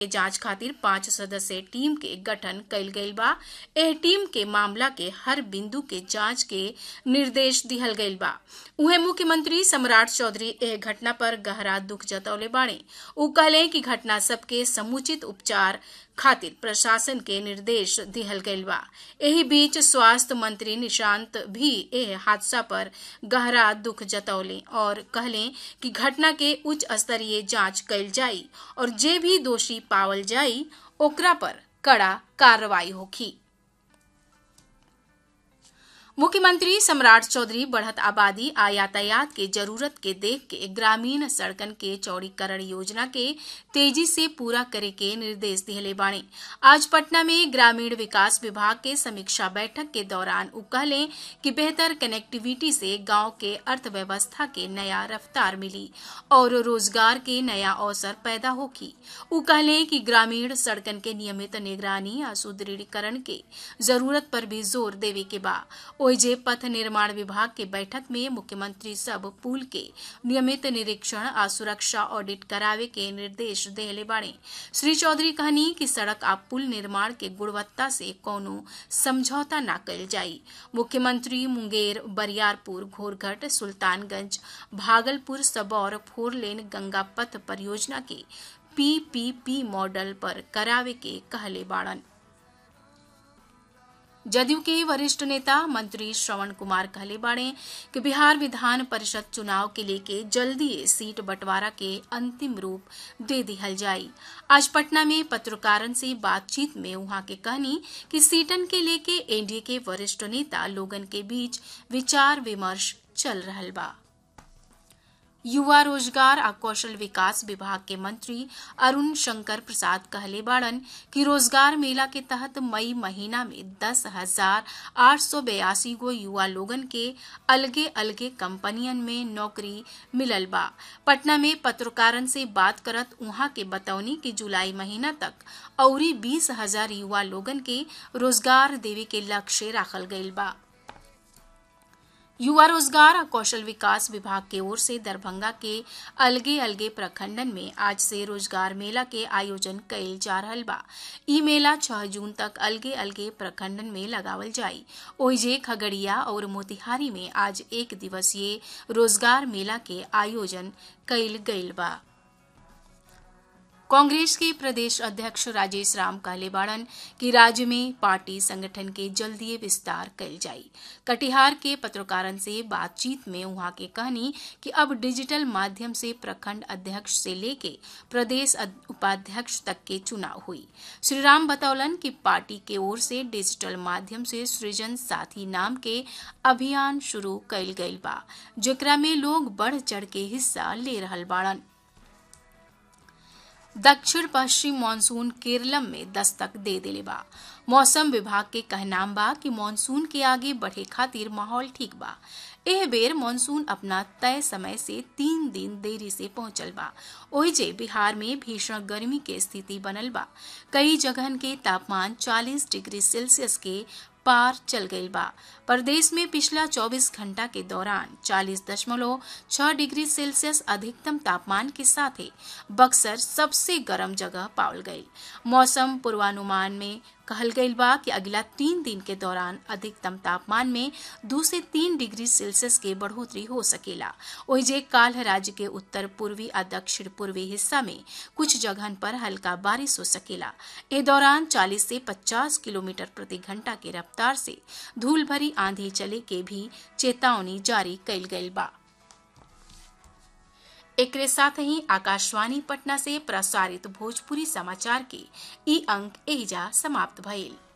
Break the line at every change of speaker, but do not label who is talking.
जांच खातिर पांच सदस्यीय टीम के गठन कइल गइल बा एह टीम के मामला के हर बिंदु के जांच के निर्देश दिहल गइल बा उहे मुख्यमंत्री सम्राट चौधरी एह घटना पर गहरा दुख जतौले बाड़े उ कहले कि घटना सबके समुचित उपचार खातिर प्रशासन के निर्देश दिहल गइल बा एही बीच स्वास्थ्य मंत्री निशांत भी एह हादसा पर गहरा दुख जतौले और कहले कि घटना के उच्च स्तरीय जांच कइल जाई और जे भी दोषी पावल जाई ओकरा पर कड़ा कार्रवाई होखी मुख्यमंत्री सम्राट चौधरी बढ़त आबादी आ यातायात के जरूरत के देख के ग्रामीण सड़कन के चौड़ीकरण योजना के तेजी से पूरा करे के निर्देश दिहले बाणे आज पटना में ग्रामीण विकास विभाग के समीक्षा बैठक के दौरान उ कहले कि बेहतर कनेक्टिविटी से गांव के अर्थव्यवस्था के नया रफ्तार मिली और रोजगार के नया अवसर पैदा होखी उ कहले कि ग्रामीण सड़कन के नियमित निगरानी आ सुदृढ़ीकरण के जरूरत पर भी जोर देवे के बा ओइजे पथ निर्माण विभाग के बैठक में मुख्यमंत्री सब पुल के नियमित निरीक्षण आ सुरक्षा ऑडिट करावे के निर्देश देले बाड़े श्री चौधरी कहनी कि सड़क आ पुल निर्माण के गुणवत्ता से कोनो समझौता न कल जाई मुख्यमंत्री मुंगेर बरियारपुर घोरघट सुल्तानगंज भागलपुर सबौर फोर लेन गंगा पथ परियोजना के पीपीपी मॉडल पर करावे के कहले बाड़न जदयू के वरिष्ठ नेता मंत्री श्रवण कुमार कहले बाड़े कि बिहार विधान परिषद चुनाव के लेके जल्दी सीट बंटवारा के अंतिम रूप दे दिहल जाई आज पटना में पत्रकारन से बातचीत में वहां के कहनी कि सीटन के लेके एनडीए के वरिष्ठ नेता लोगन के बीच विचार विमर्श चल रहल बा युवा रोजगार आ कौशल विकास विभाग के मंत्री अरुण शंकर प्रसाद कहले बाड़न कि रोजगार मेला के तहत मई महीना में दस हजार आठ सौ बयासी गो युवा लोगन के अलगे अलगे कंपनियन में नौकरी मिलल बा पटना में पत्रकारन से बात करत उहाँ के बतौनी कि जुलाई महीना तक औरी बीस हजार युवा लोगन के रोजगार देवे के लक्ष्य राखल गइल बा युवा रोजगार और कौशल विकास विभाग की ओर से दरभंगा के अलगे अलगे प्रखंडन में आज से रोजगार मेला के आयोजन कइल जा रहल बा ई मेला छह जून तक अलगे अलगे प्रखंडन में लगावल जाई ओहिजे खगड़िया और मोतिहारी में आज एक दिवसीय रोजगार मेला के आयोजन कइल गइल बा कांग्रेस के प्रदेश अध्यक्ष राजेश राम कहले बाड़न कि राज्य में पार्टी संगठन के जल्दी विस्तार कल जाई कटिहार के पत्रकारन से बातचीत में वहां के कहनी कि अब डिजिटल माध्यम से प्रखंड अध्यक्ष से लेके प्रदेश उपाध्यक्ष तक के चुनाव हुई श्री राम बतौलन कि पार्टी के ओर से डिजिटल माध्यम से सृजन साथी नाम के अभियान शुरू कइल गइल बा जेकरा में लोग बढ़ चढ़ के हिस्सा ले रहल बाड़न दक्षिण पश्चिम मानसून केरलम में दस्तक दे दिले बा मौसम विभाग के कहनाम बा कि मानसून के आगे बढ़े खातिर माहौल ठीक बा एह बेर मानसून अपना तय समय से तीन दिन देरी से पहुंचल बा ओहिजे बिहार में भीषण गर्मी के स्थिति बनल बा कई जगहन के तापमान 40 डिग्री सेल्सियस के पार चल गई बा प्रदेश में पिछला 24 घंटा के दौरान 40.6 डिग्री सेल्सियस अधिकतम तापमान के साथ ही बक्सर सबसे गर्म जगह पावल गई मौसम पूर्वानुमान में कहल गई बा कि अगला तीन दिन के दौरान अधिकतम तापमान में दो से तीन डिग्री सेल्सियस के बढ़ोतरी हो सकेला ओहिजे काल राज्य के उत्तर पूर्वी और दक्षिण पूर्वी हिस्सा में कुछ जगहन पर हल्का बारिश हो सकेला ए दौरान 40 से 50 किलोमीटर प्रति घंटा के रफ्तार से धूल भरी आंधी चले के भी चेतावनी जारी कइल गइल बा एकरे साथ ही आकाशवाणी पटना से प्रसारित भोजपुरी समाचार के ई अंक एहिजा समाप्त भइल